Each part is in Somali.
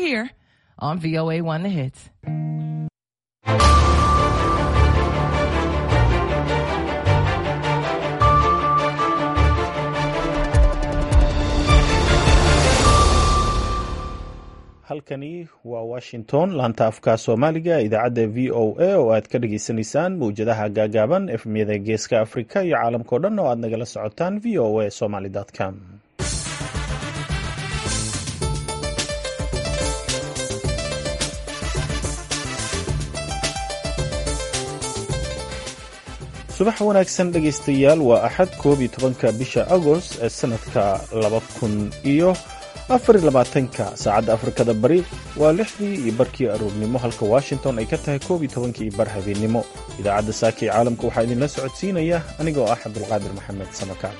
here on VOA One The Hits. halkani waa washington laanta afka soomaaliga idaacadda v o a oo aad ka dhageysaneysaan mawjadaha gaagaaban efmyada geeska afrika iyo caalamkao dhan oo aad nagala socotaan v o a somaly com subax wanaagsan dhegaystayaal waa axad koob iyo tobanka bisha agost ee sanadka laba kun iyo afar labaatanka saacadda afrikada bari waa lixdii iyo barkii aroornimo halka washington ay ka tahay koob iyo tobankii iyo bar habeennimo idaacadda saaka ee caalamka waxaa idinla socodsiinaya anigoo ah cabdulqaadir maxamed samakaan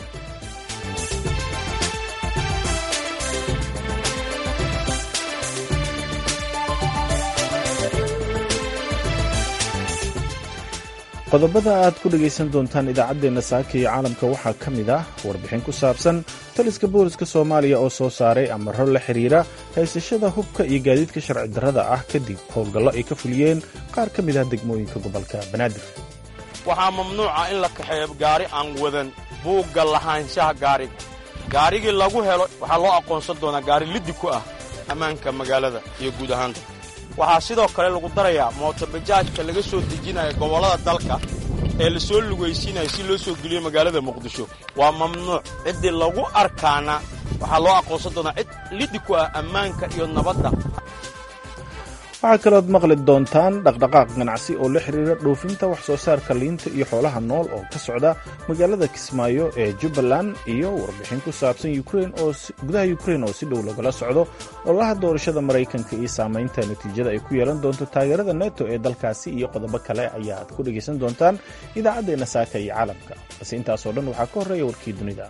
qodobada aad ku dhegaysan doontaan idaacaddeenna saaka iyo caalamka waxaa ka mid ah warbixin ku saabsan taliska booliska soomaaliya oo soo saaray amaro la xiriira haysashada hubka iyo gaadiidka sharci darrada ah kadib howlgallo ay ka fuliyeen qaar ka mid ah degmooyinka gobolka banaadir waxaa mamnuuca in la kaxeeyo gaari aan wadan buugga lahaanshaha gaariga gaarigii lagu helo waxaa loo aqoonsan doonaa gaari liddi ku ah ammaanka magaalada iyo guud ahaanta waxaa sidoo kale lagu darayaa mootobajaajka laga soo dejinaya gobollada dalka ee la soo lugaysiinaya si loo soo geliyo magaalada muqdisho waa mamnuuc ciddii lagu arkaana waxaa loo aqoonsan doonaa cid liddi ku ah ammaanka iyo nabadda waxaa kalood maqli doontaan dhaqdhaqaaq ganacsi oo la xiriira dhoofinta wax soo saarka liinta iyo xoolaha nool oo ka socda magaalada kismaayo ee jubbaland iyo warbixin ku saabsan gudaha ukrein oo si dhow lagala socdo ololaha doorashada maraykanka iyo saamaynta natiijada ay ku yeelan doonto taageerada neto ee dalkaasi iyo qodobo kale ayaad ku dhegaysan doontaan idaacaddeenna saaka iyo caalamka balse intaasoo dhan waxaa ka horreeya warkii dunida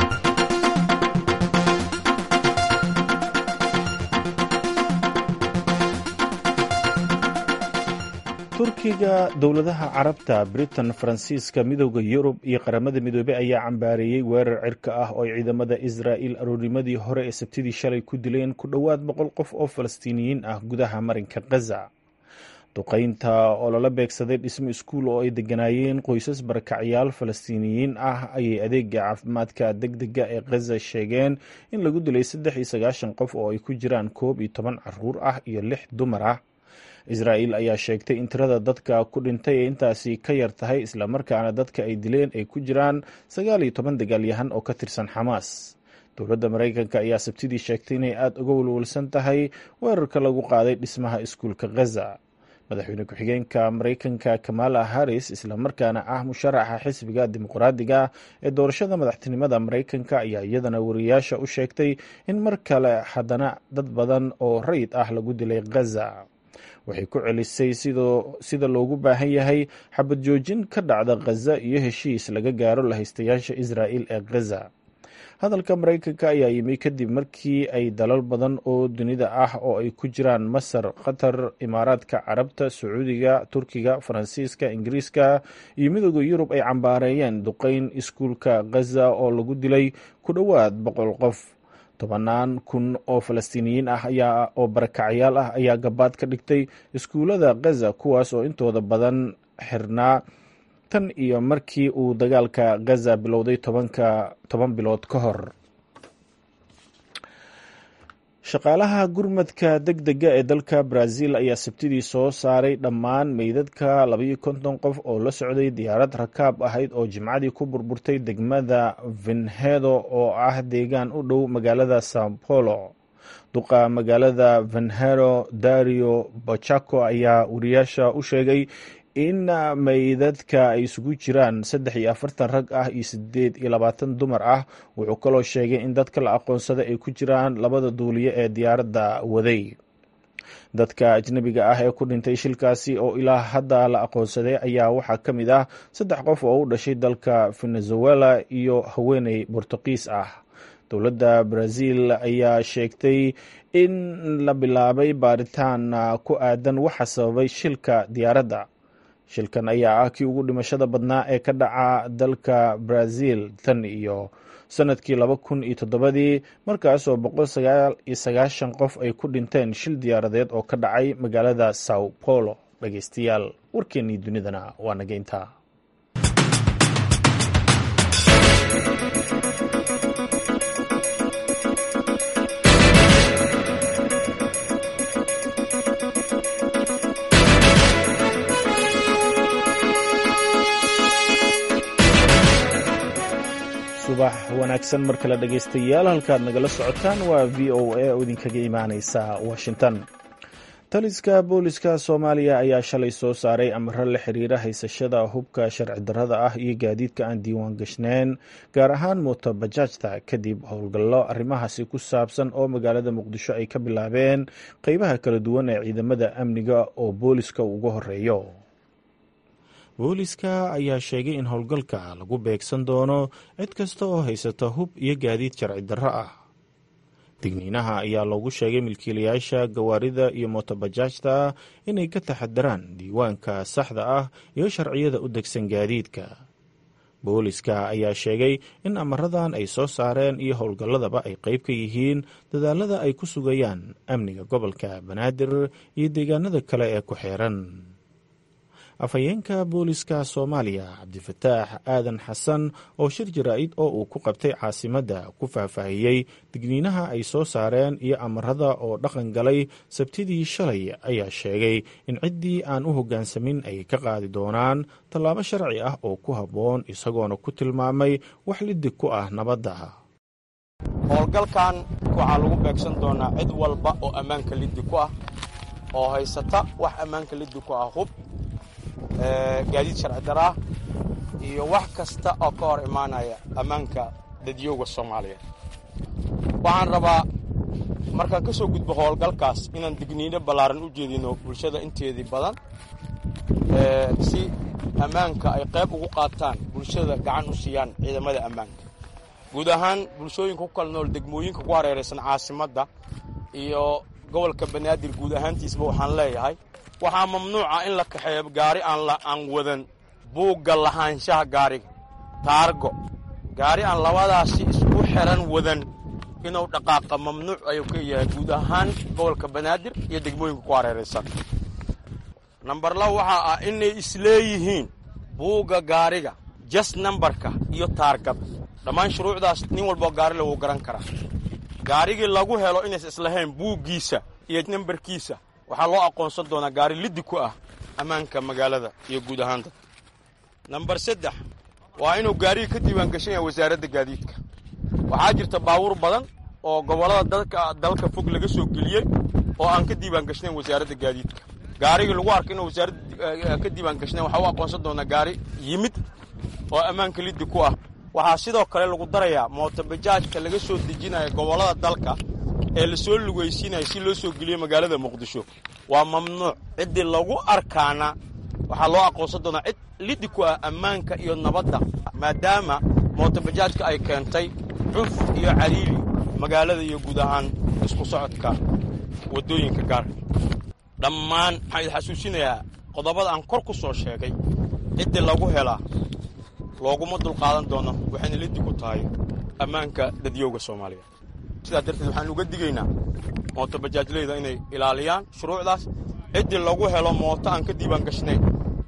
turkiga dowladaha carabta britain faransiiska midooda yurub iyo qaramada midoobey ayaa cambaareeyey weerar cirka ah oo ay ciidamada israa'il aroornimadii hore ee sabtidii shalay ku dileen ku dhowaad boqol qof oo falastiiniyiin ah gudaha marinka khaza duqaynta oo lala beegsaday dhismo iskuul oo ay deganaayeen qoysas barakacyaal falastiiniyiin ah ayay adeega caafimaadka degdega ee khaza sheegeen in lagu dilay saddex iyo sagaashan qof oo ay ku jiraan koob iyo toban caruur ah iyo lix dumar ah israa'il ayaa sheegtay in tirada dadka ku dhintay ee intaasi ka yar tahay islamarkaana dadka ay dileen ay ku jiraan sagaal iyo toban dagaalyahan oo ka tirsan xamaas dowladda maraykanka ayaa sabtidii sheegtay inay aada uga walwalsan tahay weerarka lagu qaaday dhismaha iskuulka khaza madaxweyne ku-xigeenka maraykanka kamala harris islamarkaana ah musharaxa xisbiga dimuqraadiga ee doorashada madaxtinimada maraykanka ayaa iyadana wariyaasha u sheegtay in mar kale haddana dad badan oo rayid ah lagu dilay khaza waxay ku celisay sida loogu baahan yahay xabad joojin ka dhacda khaza iyo heshiis laga gaaro lahaystayaasha israa'il ee khaza hadalka maraykanka ayaa yimi kadib markii ay dalal badan oo dunida ah oo ay ku jiraan masar qatar imaaraadka carabta sacuudiga turkiga faransiiska ingiriiska iyo midooda yurub ay cambaareeyeen duqeyn iskuulka khaza oo lagu dilay ku dhowaad boqol qof tobanaan kun oo falastiiniyiin ah ayaa oo barakacyaal ah ayaa gabaad ka dhigtay iskuullada khaza kuwaas oo intooda badan xirnaa tan iyo markii uu dagaalka khaza bilowday tobanka toban bilood ka hor shaqaalaha gurmadka deg dega ee dalka brazil ayaa sabtidii soo saaray dhammaan meydadka labayo konton qof oo la socday diyaarad rakaab ahayd oo jimcadii ku burburtay degmada venhedo oo ah deegaan u dhow magaalada sao paulo duqa magaalada venhedo dario bachaco ayaa wariyaasha u sheegay in meydadka ay isugu jiraan saddex iyo afartan rag ah iyo sideed iyo labaatan dumar ah wuxuu kaloo sheegay in dadka la aqoonsada ay ku jiraan labada duuliye ee diyaaradda waday dadka ajnabiga ah ee ku dhintay shilkaasi oo ilaa hadda la aqoonsaday ayaa waxaa ka mid ah saddex qof oo u dhashay dalka venezuela iyo haweeney bortuqiis ah dowladda brazil ayaa sheegtay in la bilaabay baaritaan ku aadan waxa sababay shilka diyaaradda shilkan ayaa ah kii ugu dhimashada badnaa ee ka dhaca dalka brazil tan iyo sanadkii laba kun iyo toddobadii markaas oo boqol sagaal iyo sagaashan qof ay ku dhinteen shil diyaaradeed oo ka dhacay magaalada sao paulo dhegeystayaal warkeennii dunidana waa naga intaa subax wanaagsan mar kale dhegaystayaal halkaad nagala socotaan waa v o a oo idinkaga imaaneysa washington taliska booliska soomaaliya ayaa shalay soo saaray amaro la xiriira haysashada hubka sharci darrada ah iyo gaadiidka aan diiwaan gashnayn gaar ahaan mootobajaajta kadib howlgallo arrimahaasi ku saabsan oo magaalada muqdisho ay ka bilaabeen qeybaha kala duwan ee ciidamada amniga oo booliska uga horeeyo booliska ayaa sheegay in howlgalka lagu beegsan doono cid kasta oo haysata hub iyo gaadiid sharci darro ah digniinaha ayaa loogu sheegay milkiilayaasha gawaarida iyo mootobajaajta inay ka taxadaraan diiwaanka saxda ah iyo sharciyada u degsan gaadiidka booliska ayaa sheegay in amaradan ay soo saareen iyo howlgalladaba ay qayb ka yihiin dadaalada ay ku sugayaan amniga gobolka banaadir iyo deegaanada kale ee ku xeeran afhayeenka booliska soomaaliya cabdifataax aadan xasan oo shir jaraa'id oo uu ku qabtay caasimadda ku faahfaahiyey digniinaha ay soo saareen iyo amarada oo dhaqan galay sabtidii shalay ayaa sheegay in ciddii aan u hoggaansamin ay ka qaadi doonaan tallaabo sharci ah oo ku habboon isagoona ku tilmaamay wax lidig ku ah nabadda howlgalkan waxaa lagu beegsan doonaa cid walba oo ammaanka liddi ku ah oo haysata wax ammaanka liddi ku ah hub gaadiid sharci daraa iyo wax kasta oo ka hor imaanaya ammaanka dadyooga soomaaliyeed waxaan rabaa markaan ka soo gudbo howlgalkaas inaan digniino ballaaran u jeedino bulshada inteedii badan si ammaanka ay qayb ugu qaataan bulshada gacan u siiyaan ciidamada ammaanka guud ahaan bulshooyinka ku kala nool degmooyinka ku hareeraysan caasimadda iyo gobolka banaadir guud ahaantiisba waxaan leeyahay waxaa mamnuuca in la kaxeeyo gaari aan wadan buugga lahaanshaha gaariga taargo gaari aan labadaasi isku xiran wadan inuu dhaqaaqa mamnuuc ayuu ka yahay guud ahaan gobolka banaadir iyo degmooyinka ku hareeraysan nambar laba waxaa ah inay isleeyihiin buugga gaariga jas nambarka iyo taargada dhammaan shuruucdaas nin walboo gaari lagu garan karaa gaarigii lagu helo inays islahayn buuggiisa iyo nambarkiisa waxaa loo aqoonsan doonaa gaari liddi ku ah ammaanka magaalada iyo guud ahaan dadka nambar saddex waa inuu gaarigii ka diiwaan gashan yahay wasaaradda gaadiidka waxaa jirta baabuur badan oo gobollada dalka dalka fog laga soo geliyey oo aan ka diiwaan gashnayn wasaaradda gaadiidka gaarigii lagu arka inuu wasaaradda ka diiwaan gashnayn waxaa u aqoonsan doonaa gaari yimid oo ammaanka liddi ku ah waxaa sidoo kale lagu darayaa mootobajaajka laga soo dejinaya gobollada dalka ee la soo lugaysiinaya si loo soo geliyo magaalada muqdisho waa mamnuuc ciddii lagu arkaana waxaa loo aqoonsan doonaa cid liddi ku ah ammaanka iyo nabadda maadaama mootobajaajka ay keentay cuf iyo cariiri magaalada iyo guud ahaan isku socodka waddooyinka gaarka dhammaan waxaan idin xasuusinayaa qodobada aan kor ku soo sheegay ciddii lagu helaa looguma dulqaadan doono waxayna liddi ku tahay ammaanka dadyowga soomaaliya sidaa darteed waxaan uga digaynaa mootobajaajleyda inay ilaaliyaan shuruucdaas ciddii lagu helo mooto aan ka diiwaan gashnayn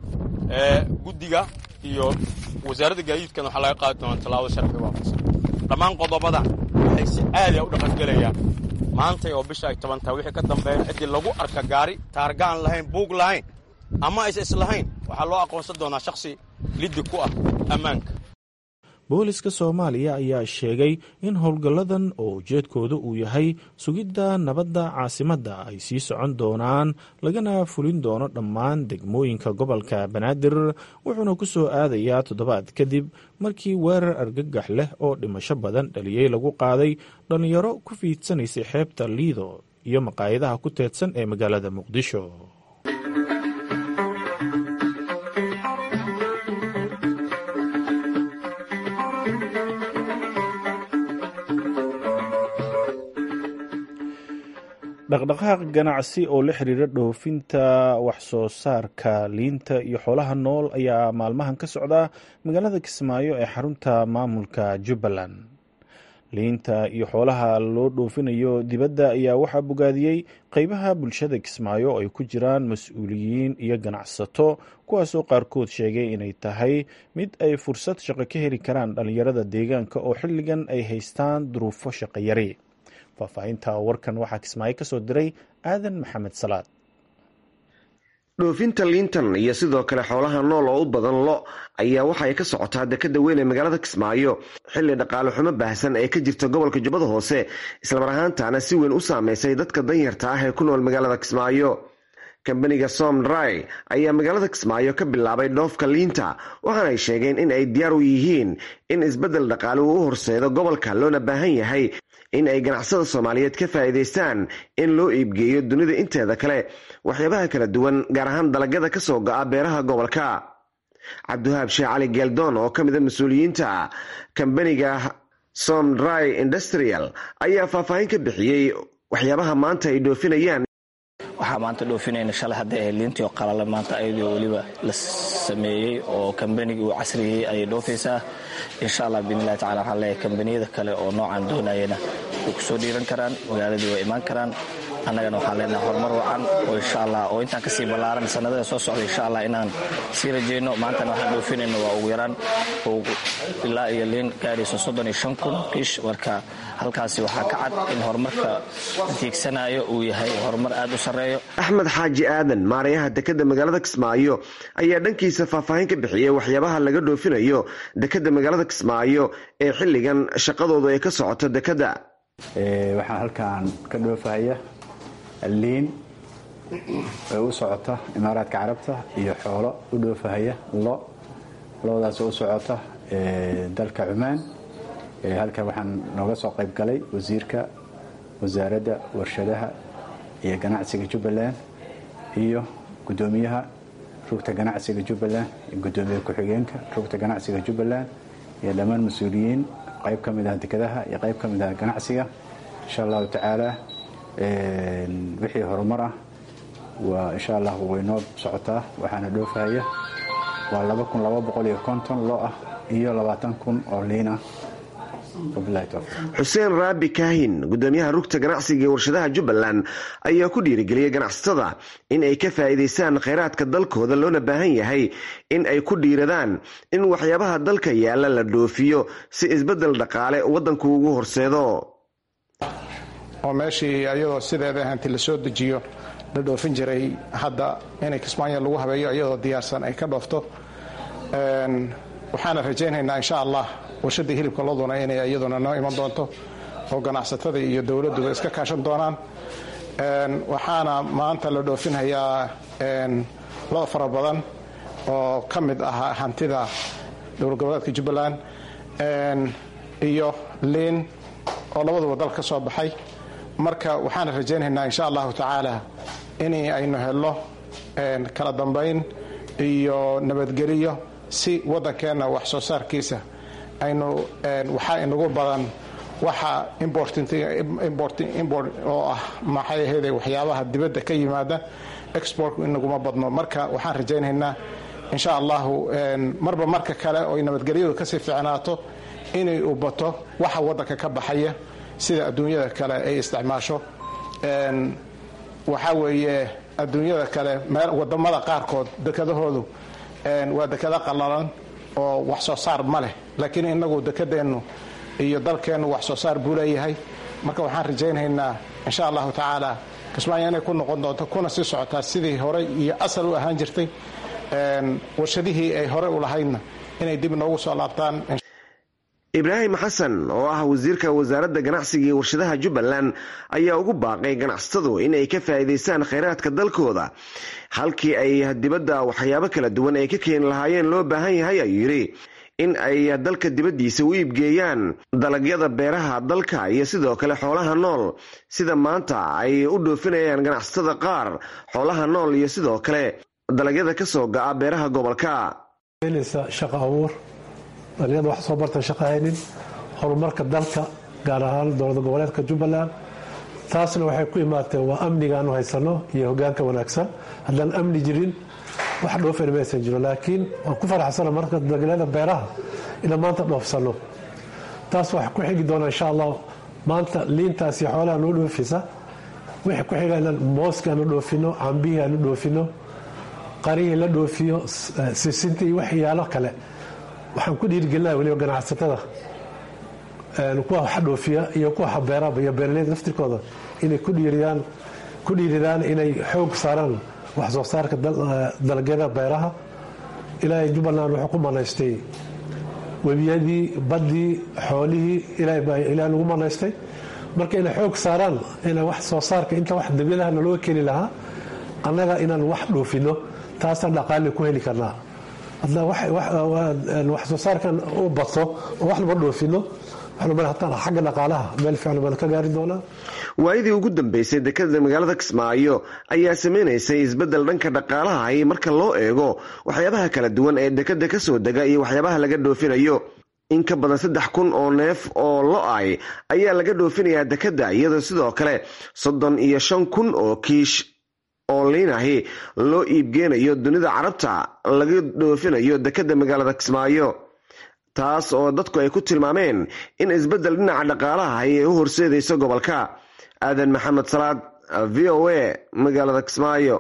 ee guddiga iyo wasaaradda gaadiidkana waxaa laga qaadi doonaa tallaabo sharci waafaqsan dhammaan qodobadan waxay si caadiya u dhaqangelayaan maantay oo bisha ay toban tahay wixii ka dambeeya ciddii lagu arka gaari taarga aan lahayn buug lahayn ama aysa islahayn waxaa loo aqoonsan doonaa shakhsi liddi ku ah ammaanka booliska soomaaliya ayaa sheegay in howlgalladan oo ujeedkooda uu yahay sugidda nabadda caasimadda ay sii socon doonaan lagana fulin doono dhammaan degmooyinka gobolka banaadir wuxuuna ku soo aadayaa toddobaad kadib markii weerar argagax leh oo dhimasho badan dhaliyey lagu qaaday dhallinyaro ku fiidsanaysay xeebta liido iyo maqaayadaha ku teedsan ee magaalada muqdisho dhaqdhaqaaq ganacsi oo la xiriira dhoofinta waxsoo saarka liinta iyo xoolaha nool ayaa maalmahan ka socda magaalada kismaayo ee xarunta maamulka jubbaland liinta iyo xoolaha loo dhoofinayo dibadda ayaa waxaa bogaadiyey qeybaha bulshada kismaayo oo ay ku jiraan mas-uuliyiin iyo ganacsato kuwaasoo qaarkood sheegay inay tahay mid ay fursad shaqo ka heli karaan dhallinyarada deegaanka oo xilligan ay haystaan duruufo shaqo yari faahfaahinta warkan waxaa kismaayo ka soo diray aadan maxamed salaad dhoofinta liintan iyo sidoo kale xoolaha nool oo u badan lo ayaa waxa ay ka socotaa dekada weyn ee magaalada kismaayo xilli dhaqaale xumo baahsan ee ka jirta gobolka jubbada hoose islamar ahaantaana si weyn u saameysay dadka danyarta ah ee ku nool magaalada kismaayo kambaniga somdry ayaa magaalada kismaayo ka bilaabay dhoofka liinta waxaana ay sheegeen in ay diyaar u yihiin in isbeddel dhaqaale uu u horseedo gobolka loona baahan yahay in ay ganacsada soomaaliyeed ka faa'iidaystaan in loo iibgeeyo dunida inteeda kale waxyaabaha kala duwan gaar ahaan dalagyada ka soo go'a beeraha gobolka cabdiwahaab sheekh cali geeldoon oo ka mida mas-uuliyiinta kambaniga somdry industrial ayaa faahfaahin ka bixiyey waxyaabaha maanta ay dhoofinayaan waxaa maanta dhoofinayna shalay hadday ahayd liintii oo qalala maanta ayadoo weliba la sameeyey oo kambanigii uu casriyey ayay dhoofaysaa insha allah biidnillahi tacala waxaan leeyahay kambaniyada kale oo noocan doonayana way ku soo dhiiran karaan magaaladii way imaan karaan annagana waxaan leenahay horumar wacan oo insha allah oo intaan kasii ballaaran sanadada soo socda insha allah inaan sii rajayno maantana waxaan dhoofinayno waa ugu yaraan ilaa iyo liin gaadhayso soddon iyo shan kun kiish marka halkaasi waxaa ka cad in horumarka tiigsanayo uu yahay horumar aad u sarreeyo axmed xaaji aadan maarayaha dekadda magaalada kismaayo ayaa dhankiisa faahfaahin ka bixiyey waxyaabaha laga dhoofinayo dekadda magaalada kismaayo ee xilligan shaqadoodu ay ka socoto dekadda waxaan halkan ka dhoofahaya liin ee u socota imaaraadka carabta iyo xoolo u dhoofahaya lo loodaas u socota dalka cumaan halkan waxaan nooga soo qayb galay wasiirka wasaaradda warshadaha iyo ganacsiga jubbaland iyo gudoomiyaha rugta ganacsiga jubbaland iyo gudoomiye ku-xigeenka rugta ganacsiga jubbaland iyo dhammaan mas-uuliyiin qayb ka mid ah dekadaha iyo qayb ka mid ah ganacsiga insha allahu tacaala wixii horumar ah waa insha allah waynoo socotaa waxaana dhoofahaya waa laba kun laba boqol iyo konton loo ah iyo labaatan kun oo liin ah xuseen raabi kaahin gudoomiyaha rugta ganacsiga ee warshadaha jubbaland ayaa ku dhiirigeliyey ganacsatada in ay ka faa'iidaystaan khayraadka dalkooda loona baahan yahay in ay ku dhiiradaan in waxyaabaha dalka yaalla la dhoofiyo si isbeddel dhaqaale waddanku ugu horseedo oo meeshii iyadoo sideeda hanti la soo dejiyo la dhoofin jiray hadda inay kismaayo lagu habeeyo iyadoo diyaarsan ay ka dhoofto waxaana rajaynaynaa insha allah warshadii hilibka loduna inay iyaduna noo iman doonto oo ganacsatada iyo dowladduba iska kaashan doonaan waxaana maanta la dhoofinhayaa lo fara badan oo ka mid ahaa hantida dowlad goboleedka jubbaland iyo liin oo labaduba dal ka soo baxay marka waxaana rajaynaynaa insha allahu tacaala in aynu helno kala dambayn iyo nabadgeliyo si waddankeenna wax soo saarkiisa aynu waxaa inagu badan waxa import oo ah maxay ahayde waxyaabaha dibadda ka yimaada exportku inaguma badno marka waxaan rajaynaynaa insha allahu marba marka kale oo nabadgelyadu kasii ficnaato inay u bato waxa waddanka ka baxaya sida adduunyada kale ay isticmaasho waxaa weeye adduunyada kale wadamada qaarkood dekadahoodu waa dekado qallalan oo wax soo saar ma leh laakiin inagu dekadeennu iyo dalkeennu wax soo saar buu leeyahay marka waxaan rajaynaynaa insha allahu tacaala kismaayo inay ku noqon doonto kuna sii socotaa sidii horey iyo asal u ahaan jirtay warshadihii ay horey u lahaydna inay dib noogu soo laabtaan ibraahim xasan oo ah wasiirka wasaaradda ganacsiga iyo warshadaha jubbaland ayaa ugu baaqay ganacsatadu in ay ka faa'iidaystaan khayraadka dalkooda halkii ay dibadda waxyaabo kala duwan ay ka keeni lahaayeen loo baahan yahay ayuu yidhi in ay dalka dibaddiisa u iibgeeyaan dalagyada beeraha dalka iyo sidoo kale xoolaha nool sida maanta ay u dhoofinayaan ganacsatada qaar xoolaha nool iyo sidoo kale dalagyada ka soo ga'a beeraha gobolka dhalinyada wax soo bartan shaqa haynin horumarka dalka gaar ahaan dowlada goboleedka jubbaland taasna waxay ku imaatee waa amnigaanu haysano iyo hogaanka wanaagsan haddaan amni jirin wax dhoofayna maysan jiro laakiin waan ku faraxsana marka dalagyada beeraha inaan maanta dhoofsano taas waxaa ku xigi doona insha allah maanta liintaas iyo xoolaha noo dhoofisa wixii ku xiga inaan mooska aanu dhoofino cambihii aanu dhoofino qarihii la dhoofiyo sisinta iyo waxyaalo kale waxaan ku dhiirigelinaya weliba ganacsatada kuwa wax dhoofiya iyo kuwa habeeraba iyo beeraleyda laftirkooda inay ku dhiiridaan ku dhiiridaan inay xoog saaraan wax soo saarka dalagyada beeraha ilaahay jubbaland wuxuu ku manaystay webiyadii baddii xoolihii ilaahay nagu manaystay marka inay xoog saaraan ina wax soo saarka inta wax dabyadaha nalooga keeni lahaa annaga inaan wax dhoofino taasaan dhaqaali ku heli karnaa wax soo saarkan u bato oo wax naba dhoofino xagga dhaqaalaha meel fiican baan ka gaari doonaa waayadii ugu dambeysay dekada magaalada kismaayo ayaa sameynaysay isbeddel dhanka dhaqaalaha ay marka loo eego waxyaabaha kala duwan ee dekada ka soo dega iyo waxyaabaha laga dhoofinayo in ka badan saddex kun oo neef oo lo-ay ayaa laga dhoofinayaa dekada iyadoo sidoo kale soddon iyo shan kun oo kiish oo liinahi loo iibgeenayo dunida carabta laga dhoofinayo dekada magaalada kismaayo taas oo dadku ay ku tilmaameen in isbeddel dhinaca dhaqaalaha ay u horseedayso gobolka aadan maxamed salaad v o a magaalada kismaayo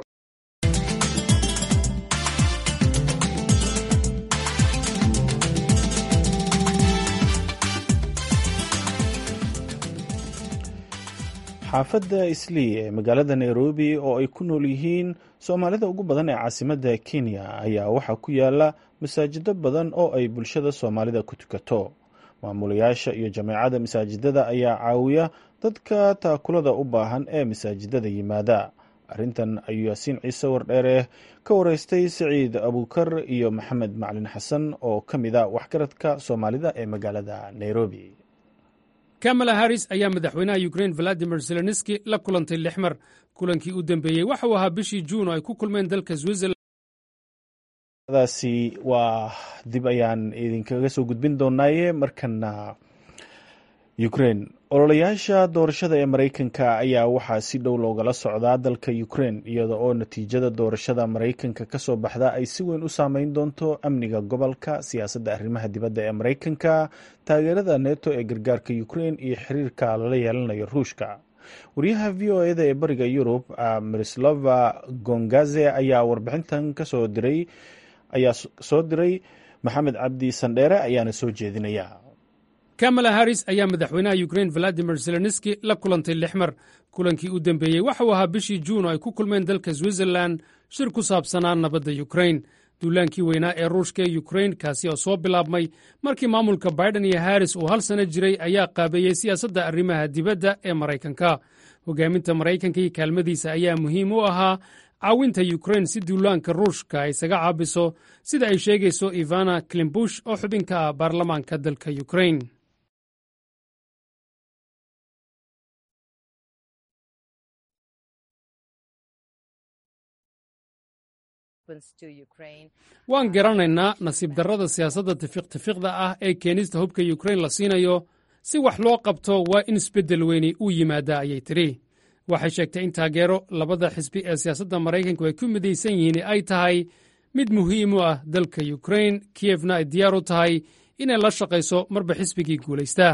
xaafadda islii ee magaalada nairobi oo ay ku nool yihiin soomaalida ugu badan ee caasimadda kenya ayaa waxaa ku yaala masaajido badan oo ay bulshada soomaalida ku tukato maamulayaasha iyo jameecada masaajidada ayaa caawiya dadka taakulada u baahan ee masaajidada yimaada arrintan ayuu yaasiin ciise wardheere ka wareystay siciid abuukar iyo maxamed macalin xasan oo ka mid a waxgaradka soomaalida ee magaalada nairobi kamala haris ayaa madaxweynaha ukrein valadimir zelenski la kulantay lix mar kulankii u dambeeyey waxa uu ahaa bishii juun oo ay ku kulmeen dalka switzerland daasi waa dib ayaan idinkaga soo gudbin doonaaye markana ukraine ololayaasha doorashada ee mareykanka ayaa waxaa si dhow loogala socdaa dalka ukraine iyada oo natiijada doorashada mareykanka kasoo baxda ay si weyn u saameyn doonto amniga gobolka siyaasadda arrimaha dibadda ee mareykanka taageerada neto ee gargaarka ukraine iyo xiriirka lala yeelanayo ruushka wariyaha v o eda ee bariga yurub miroslava gongaze ayaa warbixintan kasoo diray ayaa soo diray maxamed cabdi sandheere ayaana soo jeedinaya kamala haris ayaa madaxweynaha ukrein valadimir zelenski la kulantay lix mar kulankii u dambeeyey waxa uu ahaa bishii juun oo ay ku kulmeen dalka switzerland shir ku saabsanaa nabadda ukrain duulaankii weynaa ee ruushka ee ukrain kaasi oo soo bilaabmay markii maamulka baiden iyo haris uu hal sano jiray ayaa qaabeeyey siyaasadda arrimaha dibadda ee maraykanka hogaaminta maraykanka iyo kaalmadiisa ayaa muhiim u ahaa caawinta ukrain si duulaanka ruushka ay isaga caabiso sida ay sheegayso ivana klimbush oo xubin ka ah baarlamaanka dalka ukrain waan garanaynaa nasiib darrada siyaasadda tifiqtifiqda ah ee keenista hubka yukrain la siinayo si wax loo qabto waa in isbeddel weyni uu yimaadaa ayay tidhi waxay sheegtay in taageero labada xisbi ee siyaasadda maraykanku ay ku midaysan yihiin ay tahay mid muhiim u ah dalka yukrain kiyefna ay diyaar u tahay inay la shaqayso marba xisbigii guulaystaa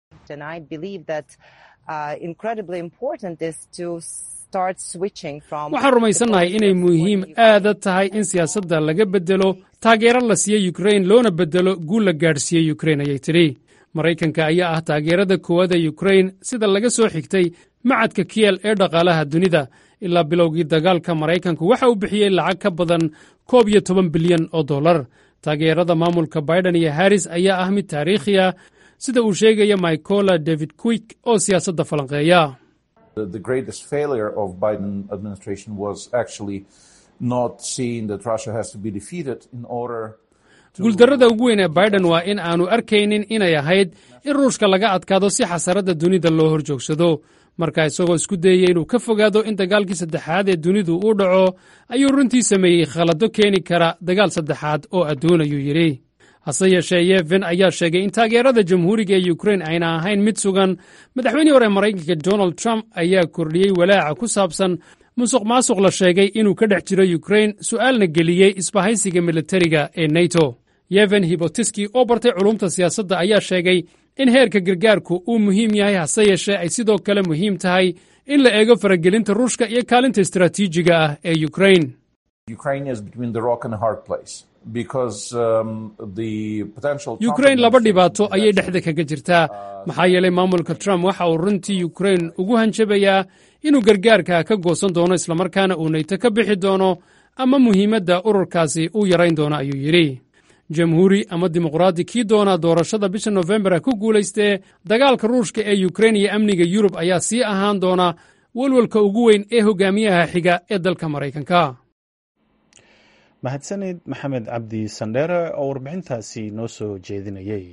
waxaan rumaysannahay inay muhiim aada tahay in siyaasadda laga beddelo taageero la siiyo yukrain loona beddelo guul la gaadhsiiye yukrain ayay tidhi maraykanka ayaa ah taageerada koowaad ee yukrain sida laga soo xigtay macadka kiyel ee dhaqaalaha dunida ilaa bilowgii dagaalka maraykanku waxa uu bixiyey lacag ka badan koob iyo toban bilyan oo dollar taageerada maamulka baiden iyo haris ayaa ah mid taariikhi ah sida uu sheegaya micola david quick oo siyaasadda falanqeeya the greatest failure of Biden administration was actually not seeing that Russia has to be defeated in order guuldarrada ugu weyn ee baiden waa in aanu arkaynin inay ahayd in ruushka laga adkaado si xasaradda dunida loo hor joogsado marka isagoo isku dayaya inuu ka fogaado in dagaalkii saddexaad ee dunidu uu dhaco ayuu runtii sameeyey khalado keeni kara dagaal saddexaad oo adduun ayuu yidhi hase yeeshee yeven ayaa sheegay in taageerada jamhuuriga ee yukrain ayna ahayn mid sugan madaxweynihii hore maraykanka donald trump ayaa kordhiyey walaaca ku saabsan musuq maasuq la sheegay inuu ka dhex jiro yukrain su'aalna geliyey isbahaysiga militariga ee neto yeven hibotiski oo bartay culumta siyaasadda ayaa sheegay in heerka gargaarku uu muhiim yahay hase yeeshee ay sidoo kale muhiim tahay in la eego faragelinta ruushka iyo kaalinta istaraatiijiga ah ee yukrain yukrain laba dhibaato ayay dhexda kaga jirtaa maxaa yeelay maamulka trump waxa uu runtii yukrain ugu hanjabayaa inuu gargaarka ka goosan doono islamarkaana uu nayto ka bixi doono ama muhiimadda ururkaasi uu yarayn doono ayuu yidhi jamhuuri ama dimuqraadi kii doonaa doorashada bisha nofembar ku guulaystee dagaalka ruushka ee yukrain iyo amniga yurub ayaa sii ahaan doona welwelka ugu weyn ee hogaamiyaha xiga ee dalka maraykanka mahadsanid maxamed cabdi sandheere oo warbixintaasi noo soo jeedinayay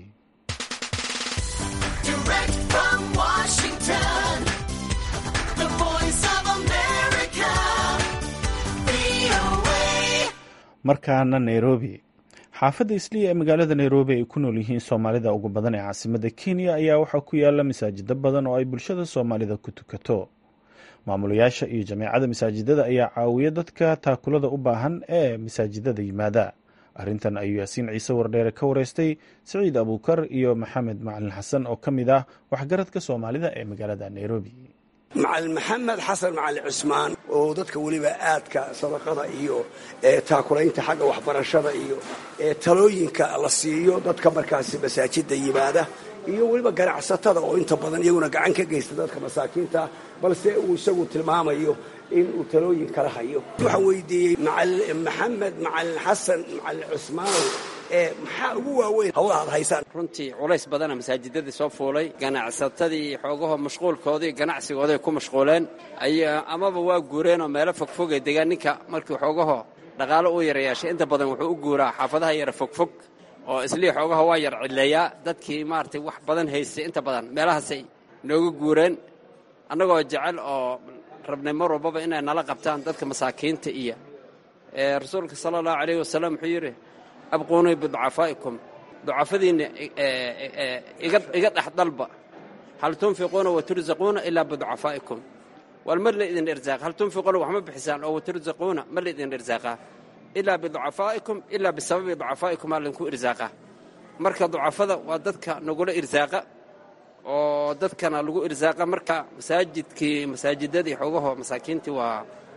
markaana nairobi xaafadda isliya ee magaalada nairobi ay ku nool yihiin soomaalida ugu badan ee caasimada kenya ayaa waxaa ku yaala masaajido badan oo ay bulshada soomaalida ku tukato maamulayaasha iyo jameecada masaajidada ayaa caawiya dadka taakulada u baahan ee masaajidada yimaada arrintan ayuu yaasiin ciise wardheere ka wareystay siciid abuukar iyo maxamed macalin xasan oo ka mid ah waxgaradka soomaalida ee magaalada nairobi macalin maxamed xasan macalin cusmaan oo dadka weliba aadka sadaqada iyo taakulaynta xagga waxbarashada iyo talooyinka la siiyo dadka markaasi masaajida yimaada iyo weliba ganacsatada oo inta badan iyaguna gacan ka geysta dadka masaakiinta balse uu isagu tilmaamayo in uu talooyin kala hayo waxaan weydiiyey maxamed macalin xasan macalin cusmaanow maxaa ugu waaweyn hawlaha ad haysaan runtii culays badana masaajidadii soo fuulay ganacsatadii xoogaho mashquulkoodii ganacsigooday ku mashquuleen amaba waa guureenoo meelo fogfogay degaan ninka markii xoogaho dhaqaalo uu yara yeeshay inta badan wuxuu u guuraa xaafadaha yara fogfog oo islii xoogaha waa yar cidleeyaa dadkii maaragtay wax badan haystay inta badan meelahaasay nooga guureen annagoo jecel oo rabnay mar walbaba inay nala qabtaan dadka masaakiinta iyo rasuulka sala allahu calayh wasalam wuxuu yidhi abquunii biducafaa'ikum ducafadiinna iga dhex dalba hal tunfiquuna watursaquuna ilaa biducafaa'ikum wal mar la idin irsaaqa hal tunfiquuna wax ma bixisaan oo watursaquuna mar la idin irsaaqaa ilaa biducafaa'ikum ilaa bisababi ducafaa'ikum aa laydinku irsaaqaa marka ducafada waa dadka nagula irsaaqa oo dadkana lagu irsaaqa marka masaajidkii masaajidadii xoogaho masaakiintii waa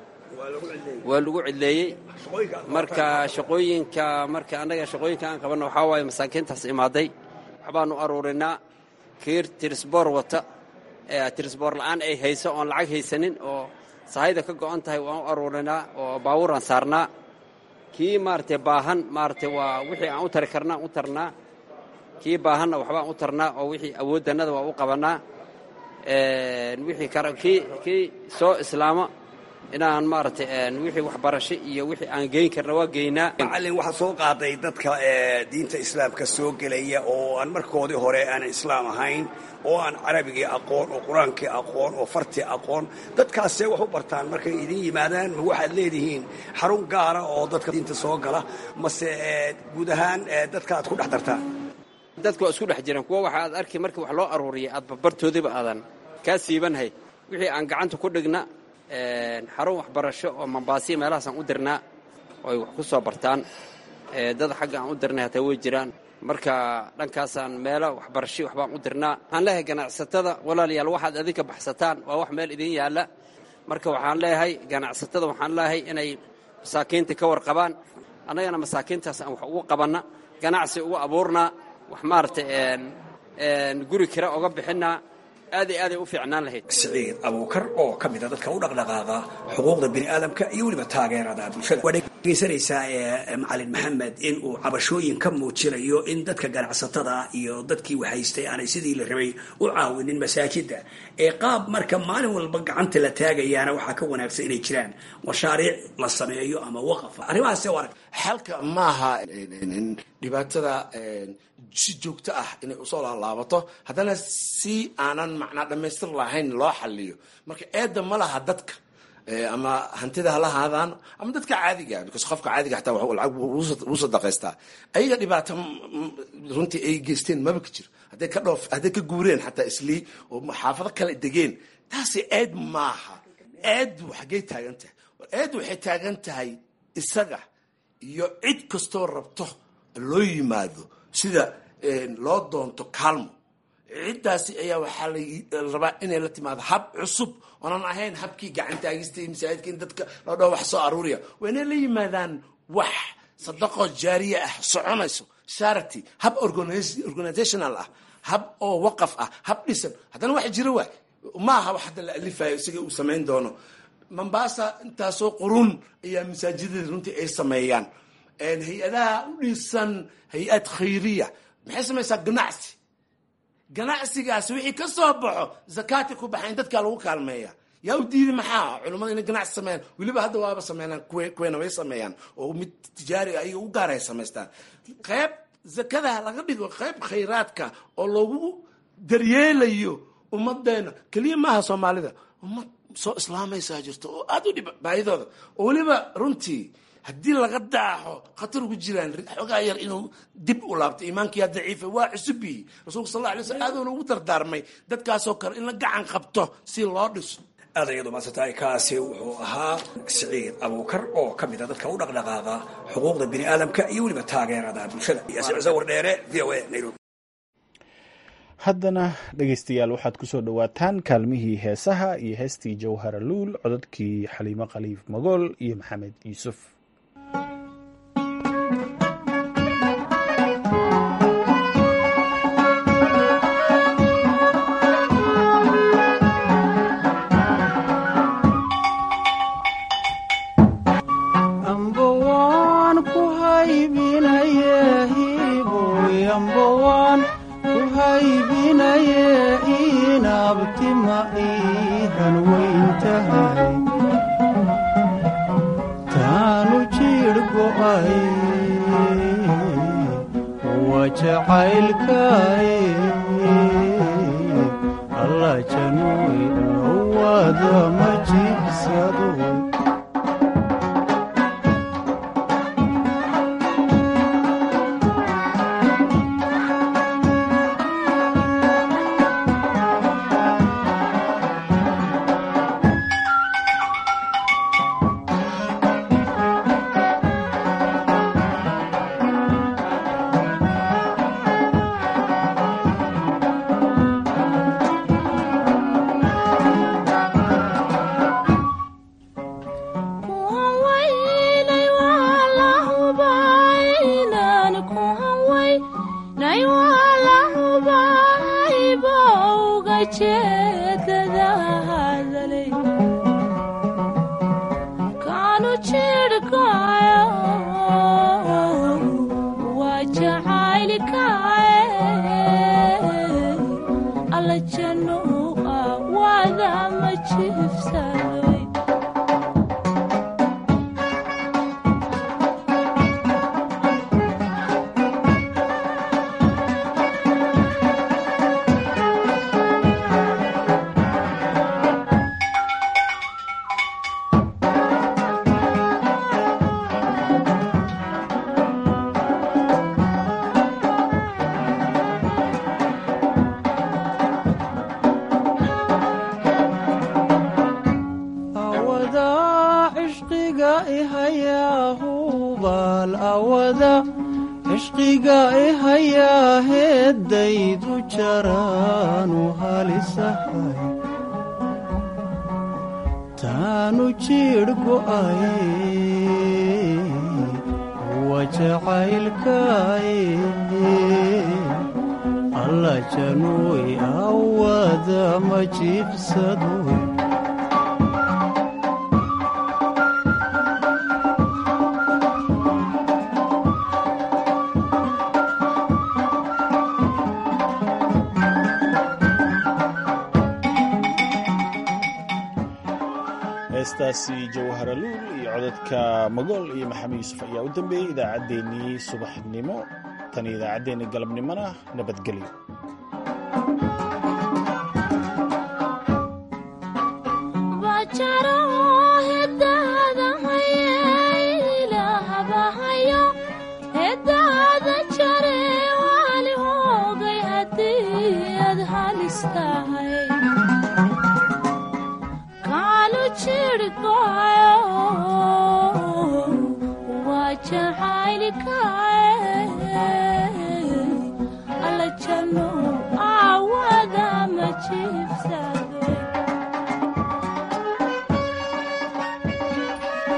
waa lagu cidleeyey marka shaqooyinka marka annaga shaqooyinka aan qabanno waxaa waaye masaakiintaas imaaday waxbaanu aruurinaa kiir tirisboor wata tirisboor la'aan ay hayso oon lacag haysanin oo sahayda ka go'an tahay waan u aruurinaa oo baabuuraan saarnaa kii maaragtay baahan maaragtay waa wixii aan u tari karnaa u tarnaa kii baahanna waxbaan u tarnaa oo wixii awooddannada waa u qabannaa wixii kii kii soo islaamo inaan maaragtay wixii waxbarasho iyo wixii aan geyn karna waa geynaa macallin waxaa soo qaaday dadka diinta islaamka soo gelaya oo aan markoodii hore aanan islaam ahayn oo aan carabigii aqoon oo qur-aankii aqoon oo fartii aqoon dadkaasee wax u bartaan markay idin yimaadaan ma waxaad leedihiin xarun gaara oo dadka diinta soo gala mase guud ahaan dadka aad ku dhex dartaan dadka waa isku dhex jiraan kuwa waxa aad arki markii wax loo aruuriyay aad barbartoodiiba aadan kaa siibanhay wixii aan gacanta ku dhigna xarun waxbarasho oo mambaasiya meelahaasaan u dirnaa oo ay wax ku soo bartaan dad xagga aan u dirnay hataa way jiraan marka dhankaasaan meelo waxbarasho waxbaan u dirnaa waxaan leeyahay ganacsatada walaalayaal waxaad adinka baxsataan waa wax meel idin yaalla marka waxaan leeyahay ganacsatada waxaan leeyahay inay masaakiinta ka warqabaan annagana masaakiintaas aan wax ugu qabanna ganacsi ugu abuurnaa wax maaragtay guri kira oga bixinaa aaday aaday u fiicnaan lahayd siciid abuukar oo ka mida dadka u dhaqdhaqaaqa xuquuqda bini'aadamka iyo weliba taageerada bulshada waa dhegeysanaysaa macalin maxamed in uu cabashooyin ka muujinayo in dadka ganacsatada iyo dadkii wahaystay aanay sidii la rabay u caawinin masaajida ee qaab marka maalin walba gacanta la taagayaana waxaa ka wanaagsan inay jiraan mashaariic la sameeyo ama waqaf arrimahaas arag xalka maaha dhibaatada si joogto ah inay usoo laalaabato haddana si aanan macnaa dhammaystir lahayn loo xaliyo marka eedda ma laha dadka ama hantida hala haadaan ama dadka caadiga because qofka caadiga xataa lacag wuu sadaqaystaa ayaga dhibaato runtii ay geysteen maba ka jiro hadday ka dhoof hadday ka guureen xataa islii oo xaafado kale degeen taasi eed maaha eeddu xaggay taagan tahay eeddu waxay taagan tahay isaga iyo cid kastoo rabto loo yimaado sida loo doonto kaalmo ciddaasi ayaa waxaa la rabaa inay la timaado hab cusub oonan ahayn habkii gacantaagista iyo masaajidka in dadka loo dhaho wax soo aruuriya waa inay la yimaadaan wax sadaqo jaariye ah soconayso charity hab organizational ah hab oo waqaf ah hab dhisan haddana wax jira waay ma aha wax hadda la alifayo isaga uu samayn doono mombasa intaasoo qurun ayaa masaajidada runtii ay sameeyaan hay-adaha u dhisan hay-ad khayriya maxay samaysaa ganacsi ganacsigaasi wixii ka soo baxo zakaati ku baxayn dadkaa lagu kaalmeeya yaa u diidi maxaa culummada inay ganacsi sameeyaan weliba hadda waaba sameynaan kuweena way sameeyaan oo mid tijaari ayaga u gaara ay samaystaan qayb zakada laga dhigo qayb khayraadka oo lagu daryeelayo ummadeena keliya maaha soomaalida ummad soo islaamaysaa jirto oo aada u dhib baahidooda oo weliba runtii haddii laga daaxo khatar ugu jiraan xoogaa yar inuu dib u laabto iimaankiyaa daciifa waa cusubiyi rasuulka sal alla alay slam aaduna ugu dardaarmay dadkaasoo kale in la gacan qabto si loo dhiso aad ayadu maasantay kaasi wuxuu ahaa siciid abuukar oo ka mida dadka u dhaqdhaqaaqa xuquuqda bini aadamka iyo weliba taageerada bulshada sawir dheere v o a nairobi haddana dhegaystayaal waxaad ku soo dhowaataan kaalmihii heesaha iyo heestii jawhara luul codadkii xaliimo khaliif magool iyo maxamed yuusuf cishqiga ihayaa heeddaydu jaraanu halisahay taanu jiidh go'ay wa jacaylkaaye alla januuy awada ma jiibsado heestaasi jawharaluul iyo codadka magool iyo maxamed yuusuf ayaa u dambeeyey idaacaddeenii subaxnimo tan idaacaddeenii galabnimona nabadgelyo